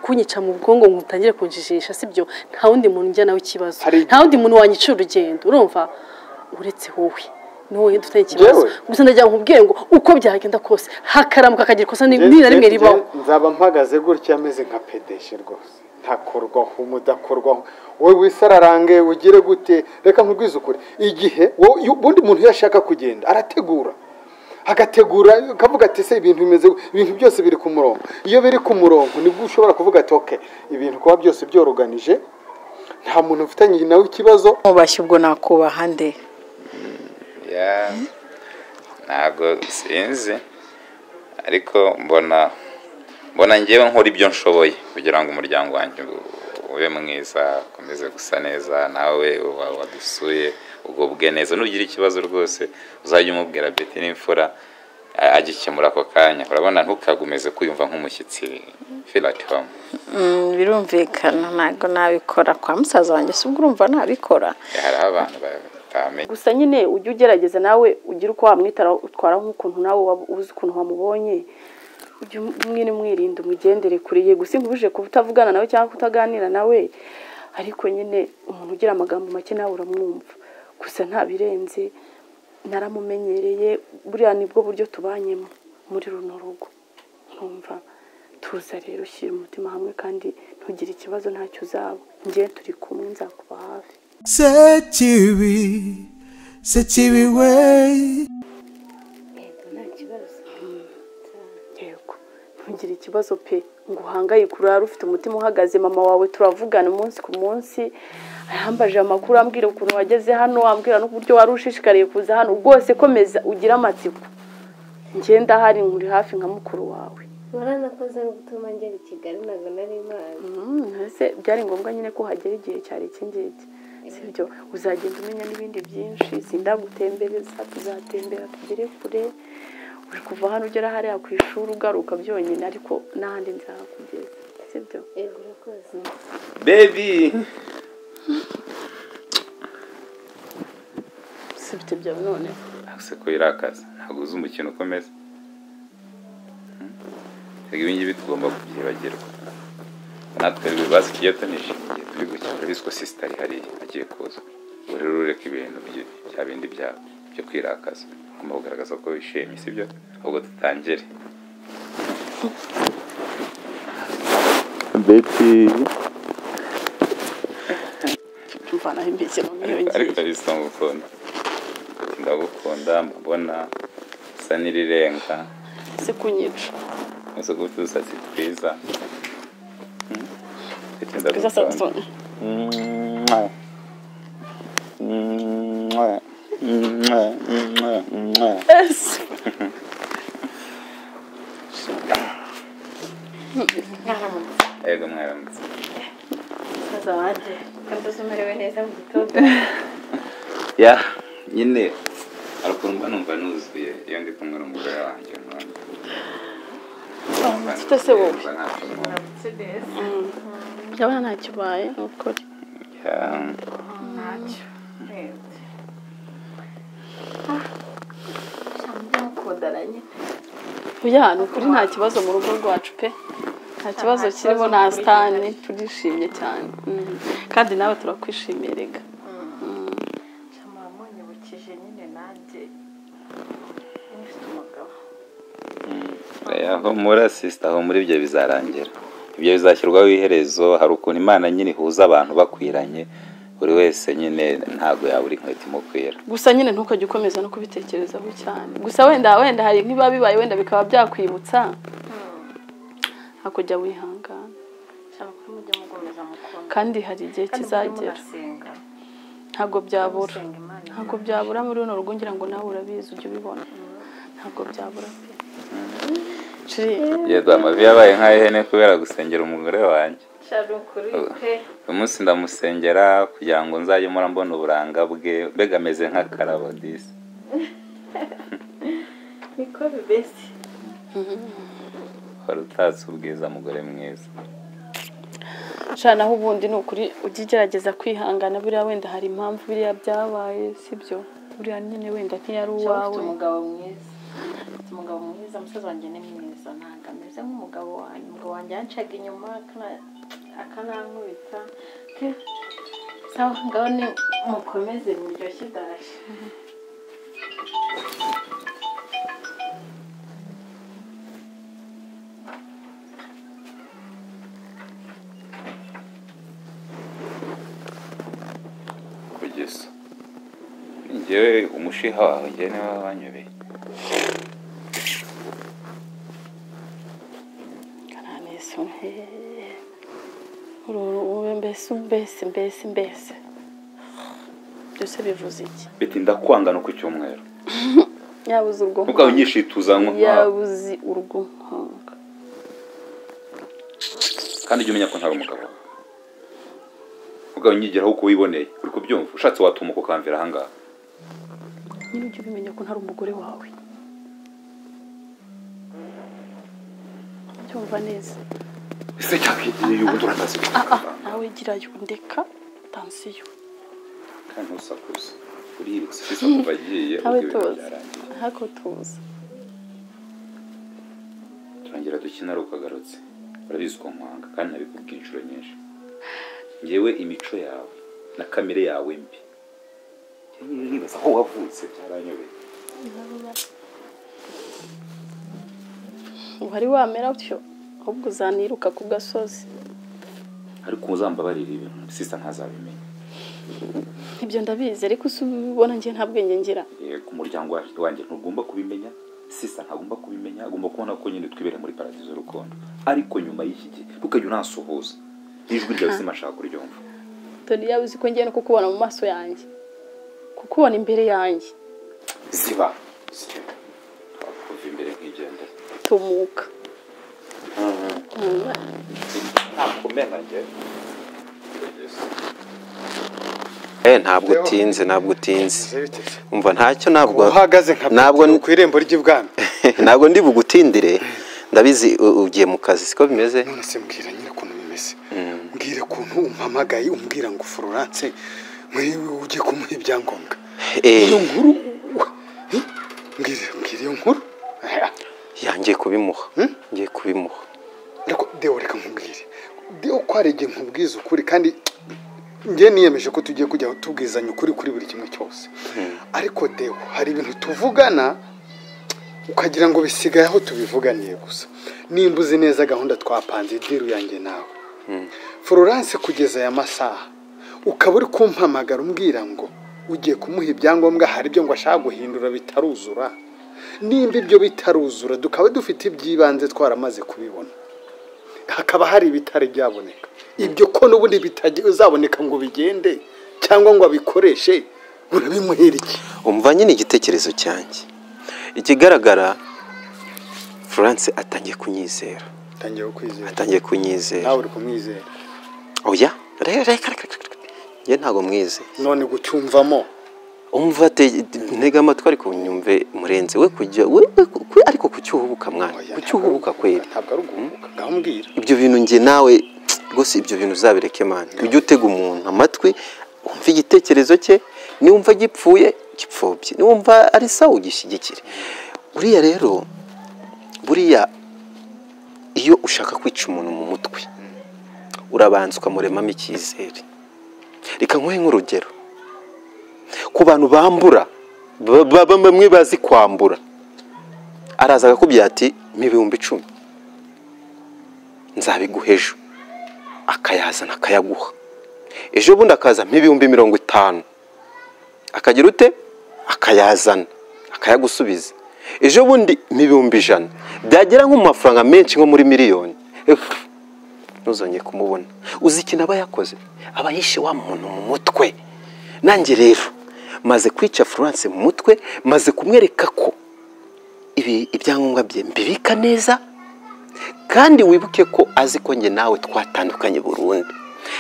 kunyica mu bwonko ngo utangire kunjijisha sibyo nta wundi muntu ujya nawe ikibazo Hari- nta wundi muntu wanyicira urugendo urumva uretse wowe ni wowe dufite ikibazo Njyewe? gusa ndagira ngo nkubwire ngo uko byagenda kose hakaramuka akagira ikosa ni Njye- ni na rimwe njye- ribaho njye nzaba mpagaze gutya ameze nka pedeshe rwose ntakorwaho umudakorwaho wowe wisararange ugire gute reka nkubwize ukuri igihe wowe iyo- ubundi muntu iyo ashaka kugenda arategura agategura akavuga ati se ibintu bimeze gu- ibintu byose biri ku murongo iyo biri ku murongo nibwo ushobora kuvuga ati oke ibintu kuba byose byoroganije nta muntu ufitanye nawe ikibazo mubashye ubwo nakubaha nde ya ntabwo sinzi ariko mbona mbona ngewe nkora ibyo nshoboye kugira ngo umuryango wanjye ube mwiza ukomeze gusa neza nawe uba wadusuye ugubwe neza nugira ikibazo rwose uzajya umubwira beti n'imfura a- agikemura ako kanya urabona ntukagumeze kwiyumva nk'umushyitsi feel at home Mm, birumvikana ntabwo nabikora kwa musaza wanjye si ubwo urumva nabikora hari abantu batamenye gusa nyine ujye ugerageza nawe ugire uko wamwitaraho utwara nk'ukuntu nawe waba uzi ukuntu wamubonye ujye mwine mwirinda umugendere kure ye gusa inkubije kuba utavugana nawe cyangwa kutaganira nawe ariko nyine umuntu ugira amagambo make nawe uramwumva gusa nta birenze naramumenyereye buriya nibwo buryo tubanyemo muri runo rugo ntumva tuza rero ushyira umutima hamwe kandi ntugire ikibazo ntacyo uzaba ngewe turi kumwe nzakuba hafi Sekibi, Sekibi way. yego ntugire ikibazo pe ngo uhangayike urare ufite umutima uhagaze mama wawe turavugana umunsi ku munsi yambaje amakuru ambwira ukuntu wageze hano ambwira n'uburyo wari ushishikariye kuza hano rwose komeza ugire amatsiko ngenda hari nkuri hafi nka mukuru wawe waranakoze no gutuma ngera i kigali ntabwo nari mpazi Mm, ese byari ngombwa nyine ko hagera igihe cyari iki ngiki sibyo uzagenda umenya n'ibindi byinshi sindagutembereza tuzatembera tugere kure uri kuva hano ugera hariya ku ishuri ugaruka byonyine ariko n'ahandi nzahakugeza sibyo yego urakoze baby sibyo ibyo none ntabwo ko wirakaza ntabwo uzi umukino ukomeza Hmm? Erega ibi ngibi tugomba kubyibagirwa natwe rero ibibazo tugiye tunije tugiye turi gukemura biswe sisita ari hariya agiye kuza ubu rero ureka ibintu byi- bya bindi byawe byo kwirakaza ugomba kugaragaza ko wishimye sibyo ahubwo dutangire mvanaho imbese mu ariko myiyongerere ntabwo ndagukunda ndagukunda mbona usa n'irirenga se kunyica uzi gufite udusatsi twiza Hmm? Ndetse twiza ndagukunda. samusoni ese Yego mwaramutse musaza wanjye kandi uzi umerewe neza mu gitondo ya nyine hari ukuntu mba numva nuzuye iyo ndi kumwe n'umugore wanjye mfite se wowe. byaba ntacyo ubaye ni ukuri ntacyo urebye mukundana nyine buriya ni ukuri nta kibazo mu rugo rwacu pe nta kibazo kirimo nta sitani turishimye cyane Mm. kandi nawe turakwishimiye rega cyamara munyibukije nyine nanjye mfite umugabo humura sisita humura ibyo bizarangira ibyo bizashyirwaho iherezo hari ukuntu imana nyine ihuza abantu bakwiranye buri wese nyine ntabwo yabura inkweto imukwira gusa nyine ntukajya ukomeza no kubitekerezaho cyane gusa wenda wenda hari nk'ibiba bibaye wenda bikaba byakwibutsa hakujya wihangana cyangwa kuri mujye mukomeza mukunda kandi hari igihe kandi mujye kizagera munasenga ntabwo byabura musenga imana ntabwo byabura muri runo rugo ngira ngo nawe urabizi ujye ubibona ntabwo byabura pe Ciri, yego amavi yabaye nk'ay'ihene kubera gusengera umugore wanjye shari ukuri pe uyu munsi ndamusengera kugira ngo nzajye mpora mbona uburanga bwe mbega ameze nk'akarabo disi niko bimeze wari utatse ubwiza mugore mwiza shana naho ubundi ni ukuri ujye ugerageza kwihangana buriya wenda hari impamvu biriya byabaye sibyo buriya nyine wenda ntiyari cyangwa ufite uwawe umugabo mwiza ufite umugabo mwiza musaza wanjye ni mwiza ntabwo ameze meze nk'umugabo wanjye umugabo wanjye yancaga inyuma akana- akanankubita ke sawa ngaho ni mukomeze muryoshye dashi kugeza ngewe umushiha wawe ngewe niwe wanyobeye kananesi uruwe mbese mbese mbese mbese byose bivuze iki biti ndakwanga no ku cyumweru yabuze urwo ubwo unyishituza nk'umwana yabuze urwo nkunga kandi ujye umenya ko ntari umugabo wawe ubwo unyigiraho uko wiboneye uri kubyumva ushatse watuma ukamvira ahangaha nyine ujye ubimenya ko ntari umugore wawe cyumva neza ese cyakwigiye ubundi urakazi nawe girayo ndeka tansiyo kandi ntusakuze uributse sisa kuva agiye Abe ubwo ibintu tuza. byarangiye ntako tuza turongera dukina ari ukagarutse urabizi ko nkwanga kandi nabikubwiye inshuro nyinshi ngewe imico yawe na kamere yawe mbi njyewe nibaza aho wavutse byaranyobeye wari wamera utyo ahubwo uzaniruka ku gasozi ariko uzambabarira ibintu sisa ntazabimenya ibyo ndabizi ariko si ubibona njye nta bwenge ngira ku muryango wa- wanjye ntugomba kubimenya sisa ntagomba kubimenya agomba kubona ko nyine twibere muri paradizo y'urukundo ariko nyuma y'iki gihe ukajya unasuhuza n'ijwi ryawe sinashaka kuryumva dore yaba uzi ko ngiye no kukubona mu maso yanjye kukubona imbere yanjye ziba ziba twakuva imbere nk'igendera tumuka Eh, ntabwo utinze ntabwo utinze umva ntacyo ntabwo uhagaze nka ntabwo petero ku irembo ry'ibwami ntabwo ndi bugutindire ndabizi u- ugiye mu kazi siko bimeze none se mbwira nyine ukuntu bimeze mbwira ukuntu umpamagaye umbwira ngo florence nk'iyo ugiye kumuha ibyangombwa Eh, iyo nkuru wa- hi? mbwira mbwira iyo nkuru Eh, ya ngiye kubimuha ngiye kubimuha ariko dewo reka nkubwire dewo ko hari igihe nkubwiza ukuri kandi njye niyemeje ko tugiye kujya tubwizanya ukuri kuri buri kimwe cyose ariko dewo hari ibintu tuvugana ukagira ngo bisigaye aho tubivuganiye gusa nimba uzi neza gahunda twapanze diru yanjye nawe florence kugeza aya masaha ukaba uri kumpamagara umbwira ngo ugiye kumuha ibyangombwa hari ibyo ngo ashaka guhindura bitaruzura nimba ibyo bitaruzura dukaba dufite iby'ibanze twaramaze kubibona hakaba hari ibitari byaboneka ibyo ko n'ubundi bitazaboneka ngo bigende cyangwa ngo abikoreshe urabimuhira iki umva nyine igitekerezo cyanjye ikigaragara florence atangiye kunyizera atangiye kwizera atangiye kunyizera nawe uri kumwizera oya reka reka reka reka, reka. njye ntabwo mwizeye none gucyumvamo umva te- ntega amatwi ariko unyumve murenze we kujya we we- ku- ariko kucyuhubuka mwana Oya, kucyuhubuka ntabwo ari kweli uguhubuka, ntabwo ari uguhubuka ngaho mbwira ibyo bintu njye nawe rwose ibyo bintu uzabireke mwana ujye utega umuntu amatwi wumve igitekerezo cye niwumva gipfuye gipfobye niwumva ari sawa ugishyigikire buriya rero buriya iyo ushaka kwica umuntu mu mutwe urabanza ukamuremamo icyizere reka nkuhe nk'urugero ku bantu bambura ba- ba- bamwe bazi kwambura araza akakubwira ati mpa ibihumbi icumi nzabiguha ejo akayazana akayaguha ejo bundi akaza nk'ibihumbi mirongo itanu akagira ute akayazana akayagusubiza ejo bundi nk'ibihumbi ijana byagera nko mu mafaranga menshi nko muri miliyoni Efu, ntuzongeye kumubona uzi ikintu aba yakoze aba yishe wa muntu mu mutwe nanjye rero maze kwica florence mu mutwe maze kumwereka ko ibi ibyangombwa bye mbibika neza kandi wibuke ko azi ko njye nawe twatandukanye burundu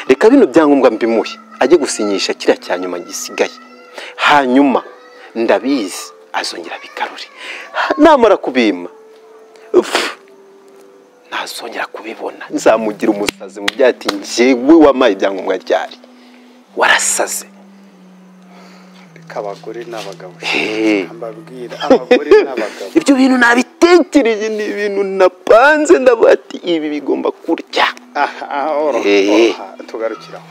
reka bino byangombwa mbimuhe ajye gusinyisha kiriya cya nyuma gisigaye hanyuma ndabizi azongera abigarure Ha- namara kubima upfu, ntazongera kubibona nzamugira umusazi mu byati njyewe wamaye ibyangombwa ryari warasaze reka abagore n'abagabo Hey. mbabwira abagore n'abagabo ibyo bintu nabite natekereje ni ibintu napanze ndabati ibi bigomba kurya aha aha oroha Eh. oroha tugarukiraho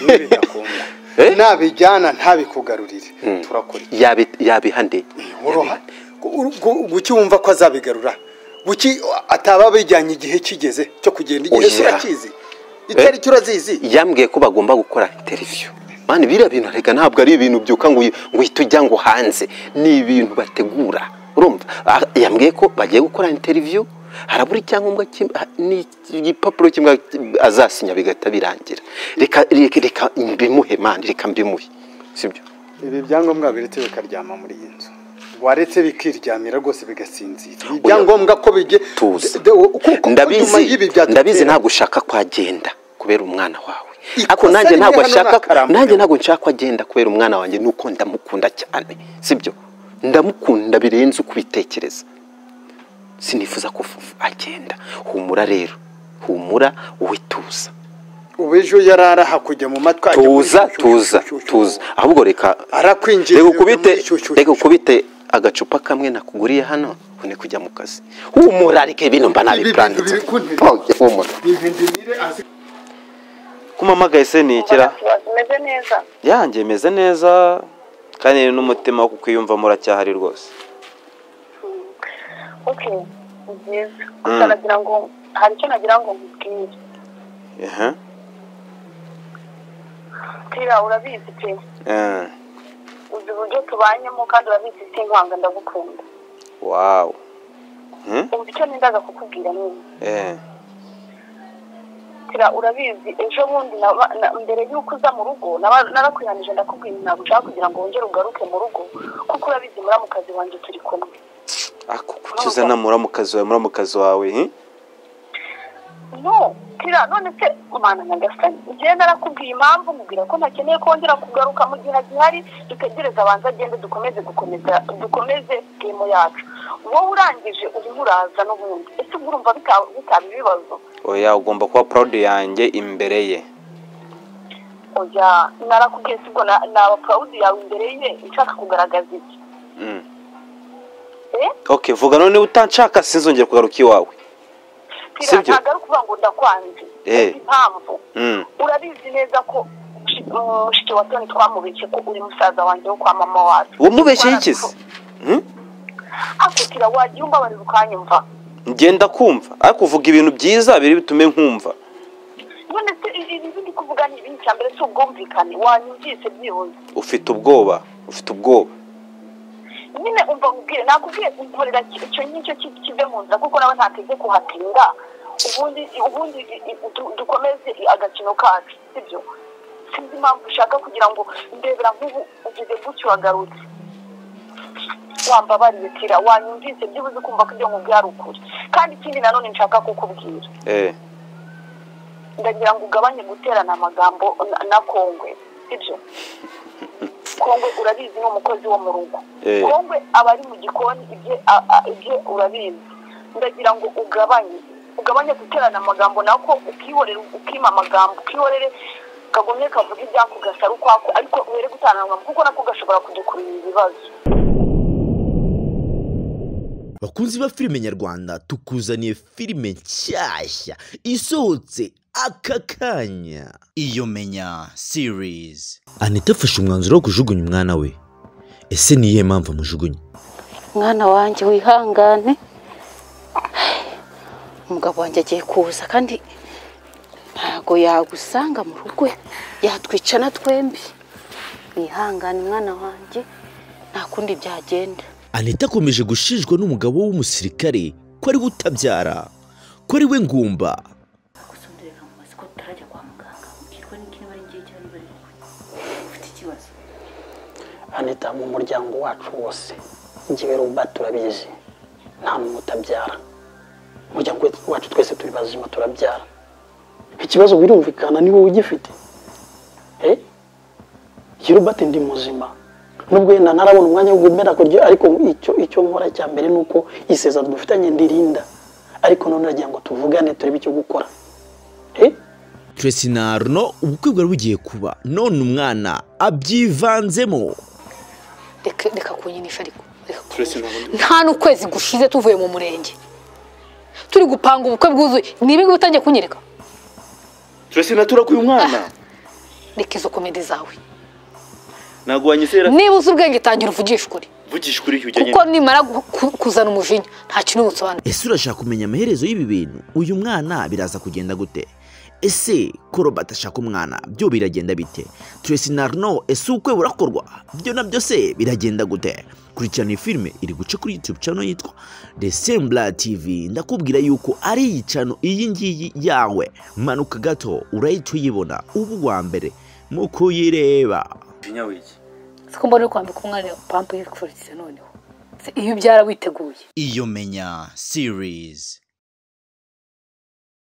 n'ibidakunda Eh? nabijyana ntabikugarurire turakora iki Yabi- yabihande oroha Gu- gu- guki wumva ko azabigarura guki ataba bijyanye igihe kigeze cyo kugenda igihe Oya. se urakizi itariki urazizi yambwiye ko bagomba gukora interiviyu mani biriya bintu reka ntabwo ari ibintu byuka ngo uyi- ngo uhite ujya ngo hanze ni ibintu bategura urumva Ah, yambwiye ko bagiye gukora interiviyu harabura icyangombwa kim- ha- ni igipapuro kimwe azasinya bigahita birangira reka reka reka mbimuhe mani reka mbimuhe sibyo ibi byangombwa biretse bikaryama muri iyi nzu waretse bikiryamira rwose bigasinzira ibi Oya. byangombwa ko bijye tuza de- de- kuko nyuma ndabizi y'ibi byadutera- ndabizi ntabwo ushaka ko agenda kubera umwana wawe Ikosa ariko nanjye rimwe ntabwo hano ashaka n'akarambo. nanjye ntabwo nshaka ko agenda kubera umwana wanjye nuko ndamukunda cyane sibyo ndamukunda birenze uko ubitekereza sinifuza ko fufu agenda humura rero humura wowe tuza ubu ejo yarara hakujya mu matwi ajya muri tuza shu- shu- tuza shu- shu- tuza shu- ahubwo reka Arakwinjirira reka ukubite muri shu- shu- reka ukubite agacupa kamwe nakuguriye hano une kujya mu kazi humura reka ibintu mba Ibi bintu nabipuranditse biri kunterera. humura Bivindimire azi kumamagaye se nikira umeze neza yanjye meze neza kandi ni n'umutima wo kukwiyumva muracyahari rwose oke ni byiza Mm. nagira ngo hari icyo nagira ngo nkubwire Ehe. tira urabizi pe Eh, uzi uburyo tubanyemo kandi urabizi sinkwanga ndagukunda wawu Hmm? ubu icyo nendaga kukubwira nyine Eh, tira urabizi ejo bundi naba- na- mbere y'uko uza mu rugo naba- narakwihanije ndakubwira ntabwo ushaka kugira ngo wongere ugaruke mu rugo kuko urabizi muramukazi wanjye turi kumwe ako kuki uzana muramukazi wawe muramukazi wawe hi? no tira none se umwana nyagasani njyewe narakubwiye impamvu nkubwira ko ntakeneye kongera kugaruka mu gihe gihari dutegereze abanza agende dukomeze gukomeza dukomeze gemo yacu wowe urangije urimo uraza n'ubundi ese ubwo urumva bita- bitaba ibibazo oya ugomba kuba proud yanjye imbere ye oya narakubwiye si ubwo na- naba pawudi yawe imbere ye nshaka kugaragaza iki Mm. Eh? okay vuga none utanshaka sinzongera kugaruka iwawe tira Sibyo. ntabwo ari ukuvuga ngo ndakwanze Eh. Uzi impamvu Mm. urabizi neza ko shi- mm, mushiki wa toni twamubeshye ko uri musaza wanjye wo kwa mama wacu wamubeshye y'ikizi Hmm? akutira wagira umbabarira ukanyumva ngenda kumva ariko uvuga ibintu byiza biri bitume nkumva none se ibi bindi kuvuga ni ibindi cya mbere si ubwumvikane wanyumvise byibuze ufite ubwoba ufite ubwoba nyine umva nkubwire nakubwiye unkorera ki- icyo ngicyo ki- kive mu nzira kuko nawe ntateze kuhatinda ubundi ubundi i- i- du- dukomeze i- agakino kacu sibyo sinzi impamvu ushaka kugira ngo ndebera nk'ubu ugize gutyo uragarutse wambabariye tira wanyumvise byibuze ukumva ko ibyo nkubwiye ari ukuri kandi ikindi nanone nshaka kukubwira Eh, ndagira ngo ugabanye guterana amagambo na- na kongwe sibyo kongwe urabizi ni umukozi wo mu rugo Eh. kongwe aba ari mu gikoni ibye a- a- ibye urabizi ndagira ngo ugabanye ugabanye guterana amagambo nako ukihorere ukima amagambo ukihorere kagumye kavuga ibyako gasara ukwako ariko were gutana amagambo kuko nako gashobora kudukururira ibibazo bakunzi ba filime nyarwanda tukuzaniye filime nshyashya isohotse aka kanya iyo menya series anita afashe umwanzuro wo kujugunya umwana we ese ni iyihe mpamvu amujugunya mwana wanjye wihangane umugabo wanjye agiye kuza kandi ntago yagusanga mu rugo yatwicana twembi wihangane mwana wanjye nta kundi byagenda anita akomeje gushinjwa n'umugabo w'umusirikare ko ari we utabyara ko ari we ngumba gusonderera mu mazi ko tutarajya kwa muganga mubwirwa n'iki niba ari ngiye cyangwa niba ari wowe ufite ikibazo anita mu muryango wacu wose njyewe ruba turabizi nta muntu utabyara umuryango we- wacu twese turi bazima turabyara ikibazo birumvikana ni wowe ugifite Eh? iyo rubate ndi muzima nubwo yenda ntarabona umwanya wo gumera kurya ariko icyo icyo nkora cya mbere ni uko isezerano dufitanye ndirinda ariko none nagira ngo tuvugane turebe icyo gukora Eh? tracy na arno ubukwe bwari bugiye kuba none umwana abyivanzemo reka reka kunyinisha ariko reka nta n'ukwezi gushize tuvuye mu murenge turi gupanga ubukwe bwuzuye ni ibingibi utangiye kunyereka turese na turakuye umwana reka izo komedi zawe ntabwo wanyizera niba uzi ubwenge tangira uvugishe ukuri vugisha ukuri ujyanye kuko nimara gu- ku- kuzana umujinya nta kintu usobanura ese urashaka kumenya amaherezo y'ibi bintu uyu mwana biraza kugenda gute ese koroba atashaka umwana byo biragenda bite turesi na arno ese ubukwe burakorwa byo nabyo se biragenda gute kurikirana iyi filime iri guca kuri youtube channel yitwa desembla tv ndakubwira yuko ari iyi channel iyi ngiyi yawe manuka gato urahita uyibona uba uwa mbere mu kuyireba umujinya w'iki siko mbona uri kwambika umwana pampu y'ifurikizo noneho Se iyo ubyara witeguye iyo menya series